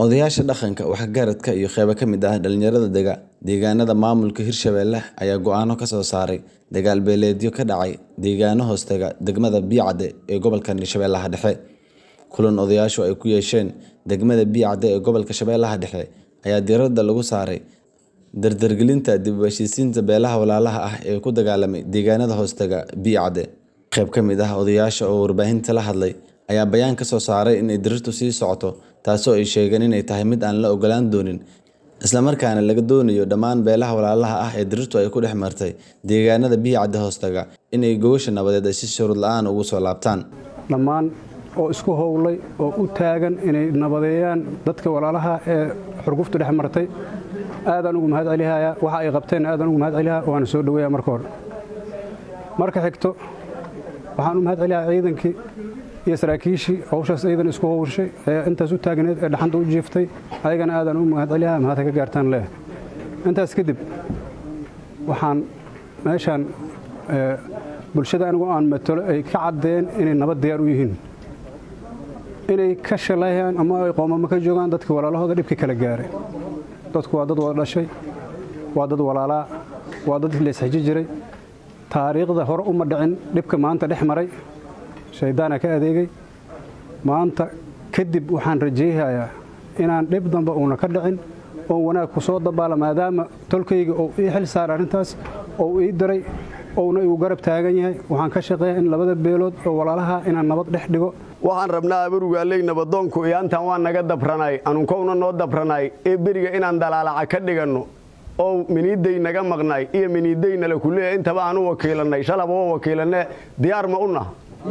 Odayaasha dhaqanka, waxgaradka iyo qaybo ka mid ah dhalinyarada dega deegaanada maamulka Hirshabelle ayaa go'aano ka soo saaray dagaal beeleedyo ka dhacay deegaano hoostaga degmada Biacde ee gobolka Shabeellaha Dhexe. Kulan odayaashu ay ku yeesheen degmada Biacde ee gobolka Shabeellaha Dhexe ayaa diiradda lagu saaray dardargelinta dib u heshiisiinta beelaha walaalaha ah ee ku dagaalamay deegaanada hoostaga Biacde. Qayb ka mid ah odayaasha oo warbaahinta la hadlay ayaa bayaan ka soo saaray in dirirtu sii socoto taasoo ay sheegeen inay tahay mid aan la ogolaan doonin isla markaana laga doonayo dhammaan beelaha walaalaha ah ee dirirtu ay ku dhex martay deegaanada Biacde hoostaga inay gogosha nabadeed ay si shuruud la'aan ugu soo laabtaan. dhammaan oo isku howlay oo u taagan inay nabadeeyaan dadka walaalaha ee xurguftu dhex martay aadaan ugu mahad celihayaa waxa ay qabteen aadaan ugu mahad celihaa waana soo dhoweeyaa marka hore marka xigto waxaan u mahad celihaa ciidankii iyo saraakiishii hawshaas ciidan isku howshay ee intaas u taagneed ee dhaxanta u jiiftay ayagana aadaan u mahad celihaa mahadka ka gaartaan leh intaas kadib waxaan meeshaan bulshada anigu aan matalo ay ka caddeen inay nabad diyaar u yihiin inay ka shalayaan ama ay qoomamo ka joogaan dadka walaalahooda dhibka kala gaaray dadku waa dad wada dhashay waa dad walaalaa waa dad leesxiji jiray taariikhda hore uma dhicin dhibka maanta dhex maray shayddaana ka adeegay maanta kadib waxaan rajayhayaa inaan dhib damba uuna ka dhicin oo wanaag ku soo dabaala maadaama tolkayga uu ii xil saara arrintaas oo ii diray ouna igu garab taagan yahay waxaan ka shaqeeya in labada beelood oo walaalaha inaan nabad dhex dhigo waxaan rabnaa abarugaaley nabadoonku iyaantan waa naga dabranay anunkowna noo dabranay ee beriga inaan dalaalaca ka dhiganno oo miniiday naga maqnay iyo miniidaynala kuleeya intaba aan u wakiilannay shalaba oo wakiilanne diyaar ma una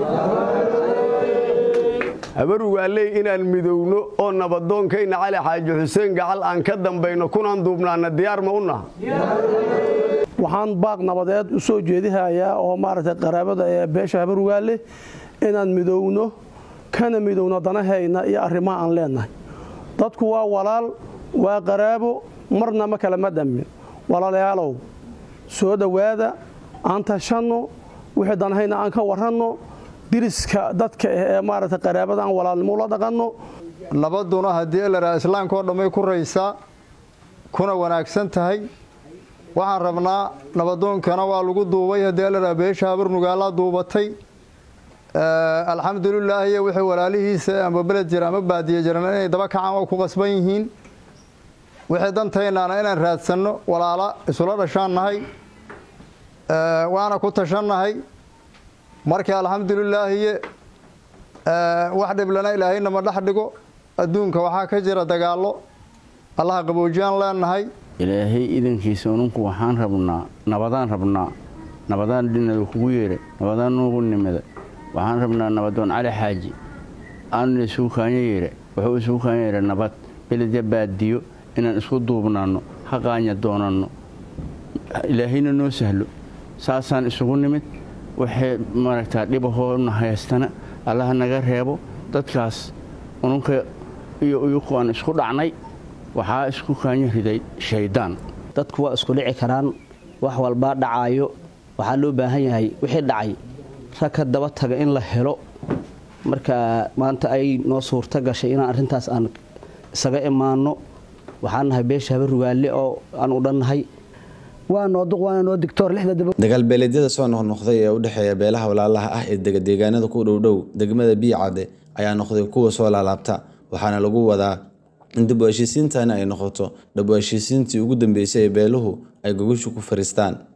habarugaaley inaan midowno oo nabadoonkayna cali xaaji xuseen gacal aan ka dambayno kunaan duubnaana diyaar ma una waxaan baaq nabadeed u soo jeedihayaa oo maaragtay qaraabada ee beesha habarugaale inaan midowno kana midowno danahayna iyo arrimaha aan leenahay dadku waa walaal waa qaraabo marna ma kala ma dhamin walaalayaalow soo dhowaada aan tashanno wixii danahayna aan ka waranno diriska dadka ah ee maaragtay qaraabada aan walaalnimo la dhaqanno nabaduna haddii laraa islaamka oo dhammay ku raysaa kuna wanaagsan tahay waxaan rabnaa nabadoonkana waa lagu duubay haddii laraa beesha habarnugaalaa duubatay alxamdulilaahiy wixii walaalihiisa ama beled jira ama baadiye jiran inay daba kacaan waa ku qasban yihiin wixii dantaynaana inaan raadsanno walaala isula dhashaan nahay waana ku tashannahay markii alxamdulilaahiye wax dhiblana ilaahaynama dhex dhigo adduunka waxaa ka jira dagaallo allaha qaboojiyaan leenahay ilaahay idankiisa ununku waxaan rabnaa nabadaan rabnaa nabadaan dhinada kugu yeedhay nabadaan nuugu nimida waxaan rabnaa nabadoon cali xaaji aanuna isugu kaanya yeedha wuxuu isugu kaanya yeedha nabad beledya baadiyo inaan isku duubnaanno haqaanya doonanno ilaahayna noo sahlo saasaan isugu nimid waxay maaragtaa dhibahoona haystana allaha naga reebo dadkaas ununka iyo uyuku aan isku dhacnay waxaa isku kaanya riday shayddaan dadku waa isku dhici karaan wax walbaa dhacaayo waxaa loo baahan yahay wixii dhacay rag ka daba taga in la helo marka maanta ay noo suurto gashay inaan arrintaas aan isaga imaanno waxaan nahay beesha habarugaale oo aan u dhannahay dagaal beeleedyada soo noqnoqday ee u dhexeeya beelaha walaalaha ah ee dega deegaanada ku dhowdhow degmada biicade ayaa noqday kuwa soo laalaabta waxaana lagu wadaa in dib u heshiisiintani ay noqoto dhab u heshiisiintii ugu dambeysay ee beeluhu ay gogoshu ku fariistaan